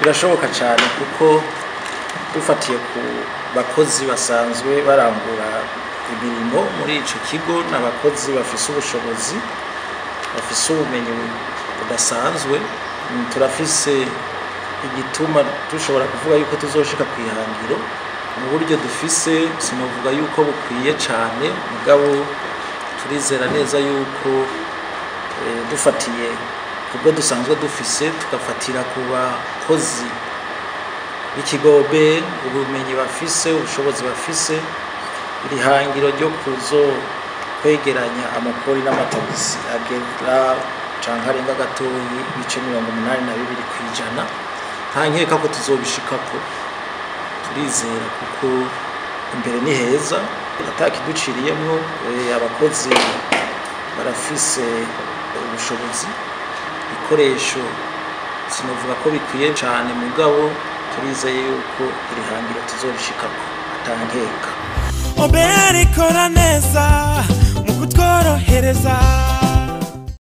birashoboka cyane kuko dufatiye ku bakozi basanzwe barangura imirimo muri ico kigo n'abakozi bafise ubushobozi bafise ubumenyi budasanzwe Mm, turafise igituma dushobora kuvuga yuko tuzoshika ku ihangiro mu buryo dufise sinovuga yuko bukwiye cane mugabo turizera neza yuko eh, dufatiye kubwo dusanzwe dufise tugafatira ku bakozi b'ikigobe ubumenyi bafise ubushobozi bafise iri hangiro ryo kuzo kwegeranya amakori n'amatagisi agera canke arenga gatoyi ibice mirongo umunani na bibiri kw'ijana nta nkeka ko tuzobishikako turizera kuko imbere ni heza atakiduciriyemwo eh, abakozi barafise ubushobozi ibikoresho sinovuga ko bikwiye cane mugabo turizeye yuko iri hangiro tuzobishikako atankeka obera ikora neza mu kutworohereza